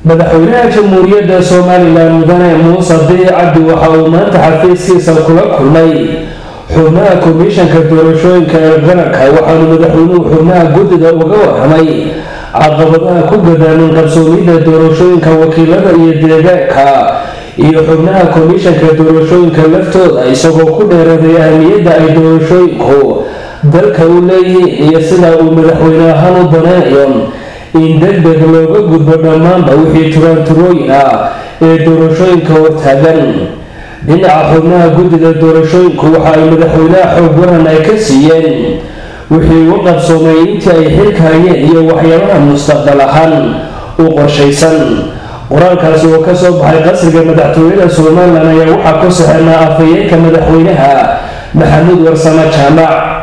madaxweynaha jamhuuriyadda somalilan mudane muuse bici cabdi waxa uu maanta xafiiskiisa kula kulmay xubnaha komishanka doorashooyinka ee qaranka waxaanu madaxweynuhu xubnaha guddida uga waramay caqabadaha ku gadaamin qabsoomidda doorashooyinka wakiilada iyo deegaanka iyo xubnaha komishanka doorashooyinka laftooda isagoo ku dheeraday ahmiyadda ay doorashooyinku dalka u leeyihiin iyo sida uu madaxweyne ahaan u daneynayo in deg deg looga gudbo dhammaanba wixii turaanturooyin ah ee doorashooyinka hortaagan dhinaca xubnaha guddida doorashooyinku waxa ay madaxweynaha xoog waran ay ka siiyeen wixii u qabsoomay intii ay xilka hayeen iyo waxyaabaha mustaqbal ahaan u qorshaysan qoraalkaasi oo kasoo baxay qasriga madaxtooyada somalilan ayaa waxaa ku saxeynaa afhayeenka madaxweynaha maxamuud warsame jaamac